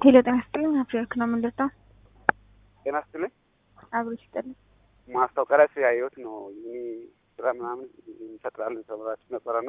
ሄሎ ጤና ይስጥልኝ። አፍሪወርክ ነው የምንደርሰው። ጤና ይስጥልኝ። አብሮ ይስጥልኝ። ማስታወቂያ ላይ ያየሁት ነው ዩኒ ስራ ምናምን እንፈጥራለን ተብላችሁ ነበረና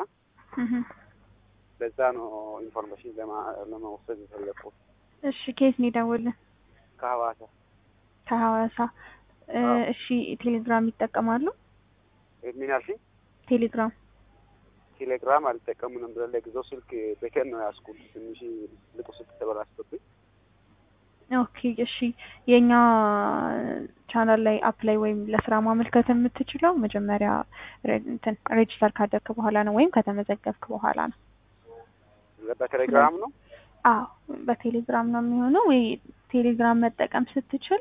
ለዛ ነው ኢንፎርሜሽን ለመውሰድ የፈለኩት። እሺ ከየት ነው የደወልን? ከሀዋሳ ከሐዋሳ። እሺ ቴሌግራም ይጠቀማሉ? ምን ያልሽኝ? ቴሌግራም ቴሌግራም አልጠቀሙም ነበር። ለጊዜው ስልክ በከን ነው ያዝኩት። ትንሽ ልቁ ስልክ ተበላሽቶብኝ። ኦኬ እሺ። የእኛ ቻናል ላይ አፕ ላይ ወይም ለስራ ማመልከት የምትችለው መጀመሪያ እንትን ሬጅስተር ካደረክ በኋላ ነው ወይም ከተመዘገብክ በኋላ ነው። በቴሌግራም ነው? አዎ በቴሌግራም ነው የሚሆነው። ወይ ቴሌግራም መጠቀም ስትችል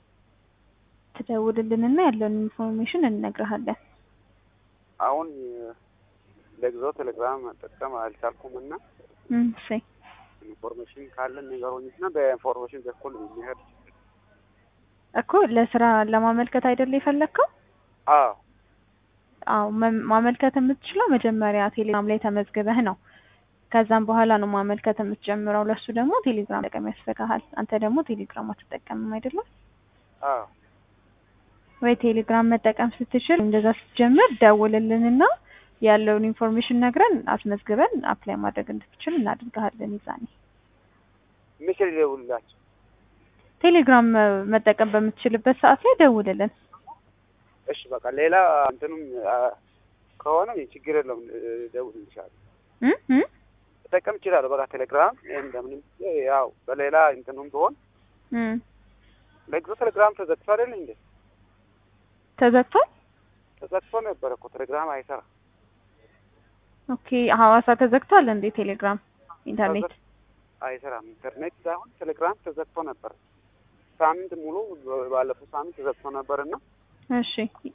ትደውልልንና ያለውን ኢንፎርሜሽን እንነግርሃለን። አሁን ለጊዜው ቴሌግራም መጠቀም አልቻልኩም እና እሺ ኢንፎርሜሽን ካለን ነገሮችና በኢንፎርሜሽን በኩል የሚሄድ እኮ ለስራ ለማመልከት አይደለ የፈለግከው? አዎ አዎ መ- ማመልከት የምትችለው መጀመሪያ ቴሌግራም ላይ ተመዝግበህ ነው። ከዛም በኋላ ነው ማመልከት የምትጀምረው። ለሱ ደግሞ ቴሌግራም መጠቀም ያስፈልግሃል። አንተ ደግሞ ቴሌግራም አትጠቀምም አይደለም አዎ ወይ? ቴሌግራም መጠቀም ስትችል እንደዛ ስትጀምር ደውልልንና ያለውን ኢንፎርሜሽን ነግረን አስመዝግበን አፕላይ ማድረግ እንድትችል እናደርግሃለን። ይዛኔ መቼ ልደውልላችሁ? ቴሌግራም መጠቀም በምትችልበት ሰዓት ላይ ደውልልን። እሺ በቃ ሌላ እንትኑም ከሆነ ችግር የለውም እደውልልሻለሁ። እ እ መጠቀም እችላለሁ። በቃ ቴሌግራም እንደምንም ያው በሌላ እንትኑም ቢሆን እ ለጊዜው ቴሌግራም ተዘግቶ አይደል እንዴ? ተዘግቷል። ተዘግቶ ነበር እኮ ቴሌግራም አይሰራ ኦኬ ሐዋሳ ተዘግቷል እንዴ? ቴሌግራም ኢንተርኔት አይሰራም። ኢንተርኔት ሳይሆን ቴሌግራም ተዘግቶ ነበር። ሳምንት ሙሉ ባለፈው ሳምንት ተዘግቶ ነበር እና እሺ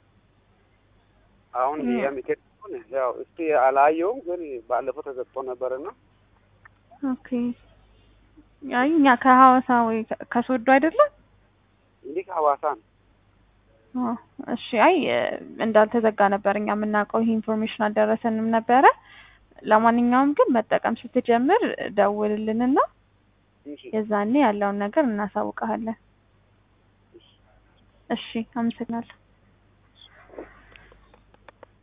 አሁን የሚኬድ ያው እስቲ አላየውም፣ ግን ባለፈው ተዘግቶ ነበር እና ኦኬ አይ እኛ ከሐዋሳ ወይ ከ- ከሶዶ አይደለም እንዲህ ሐዋሳ ነው። አዎ፣ እሺ አይ እንዳልተዘጋ ነበር እኛ የምናውቀው። ይሄ ኢንፎርሜሽን አልደረሰንም ነበረ። ለማንኛውም ግን መጠቀም ስትጀምር ደውልልንና እሺ የዛኔ ያለውን ነገር እናሳውቀሃለን። እሺ አመሰግናለሁ።